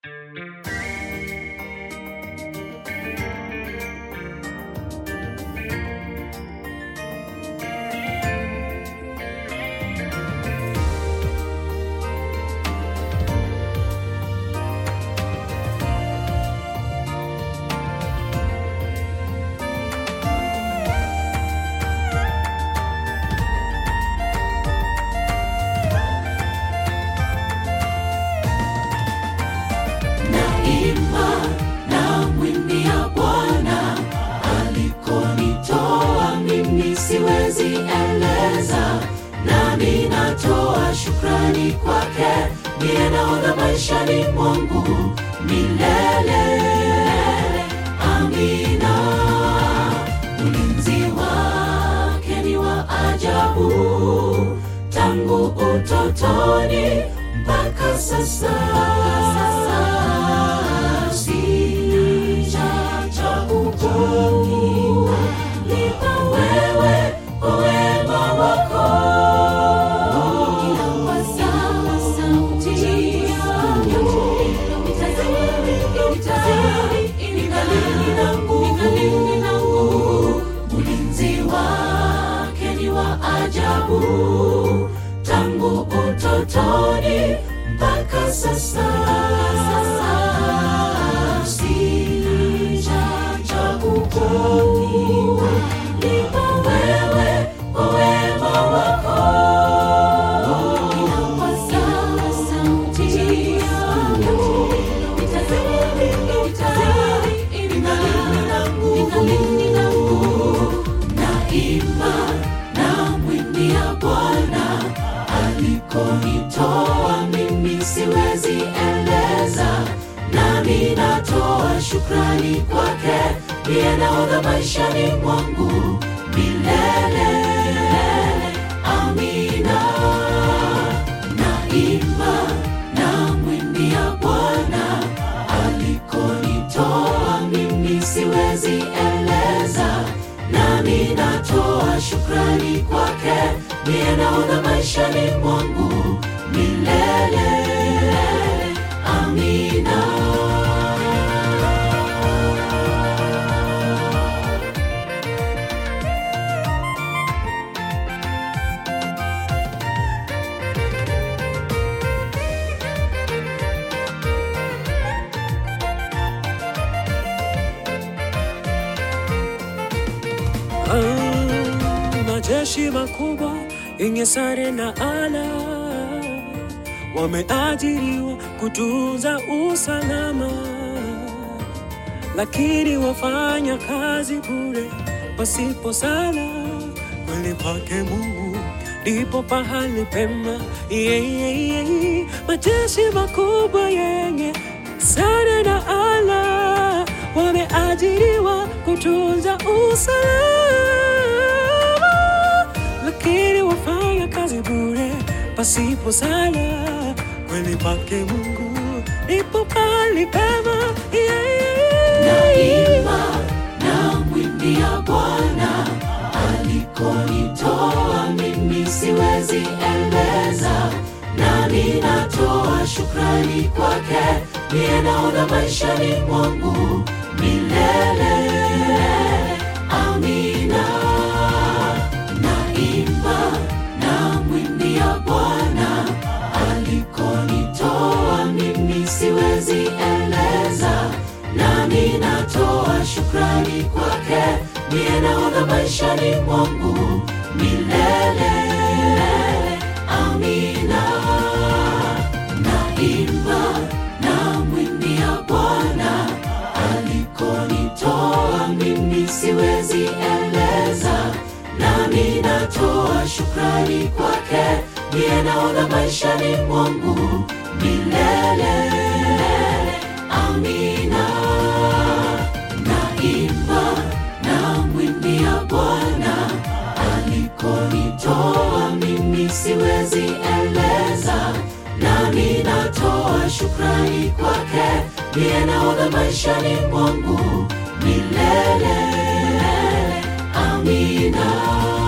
Naimba na mwimbia Bwana alikonitoa mimi siwezi eleza, nami natoa shukrani kwake, ndiye naona maishani mwangu milele. Amina, ulinzi wake ni wa ajabu tangu utotoni mpaka sasa. Sijacha kukulipa wewe kwa wema wako. Inapaza sauti yangu, nitazidi ningali na nguvu. Ulinzi wake ni wa ajabu tangu utotoni mpaka sasa. Sijacha kukulipa wewe kwa wema wako. Inapaza sauti yangu, nitazidi ningali na nguvu. Naimba na mwimbia Bwana alikonitoa mimi siwezi eleza, nami natoa shukrani kwake, ndiye naona maishani mwangu milele. Amina, naimba na mwimbia Bwana alikonitoa mimi siwezi eleza, nami natoa shukrani kwake, ndiye naona maishani mwangu milele. Amina. Ah, majeshi makubwa yenye sare na ala wameajiriwa kutunza usalama, lakini wafanya kazi bure pasipo sala. Kweli pake Mungu ndipo pahali pema. Yeah, yeah, yeah. Majeshi makubwa yenye sare na ala wameajiriwa kutunza usalama, lakini wafanya kazi bure pasipo sala. Kweli pake Mungu ndipo pahali pema. Yeah, yeah, yeah. Naimba na mwimbia Bwana alikonitoa mimi siwezi eleza, nami natoa shukrani kwake, ndiye naona maishani mwangu milele. Amina, naimba na mwimbia Bwana alikonitoa mimi siwezi eleza, nami natoa shukrani kwake, ndiye naona maishani mwangu milele. Amina, naimba na mwimbia Bwana alikonitoa mimi siwezi eleza, nami natoa shukrani kwake, ndiye naona maishani mwangu milele. Amina, naimba na mwimbia Bwana alikonitoa mimi siwezi eleza, nami natoa shukrani kwake, ndiye naona maishani mwangu milele. Amina.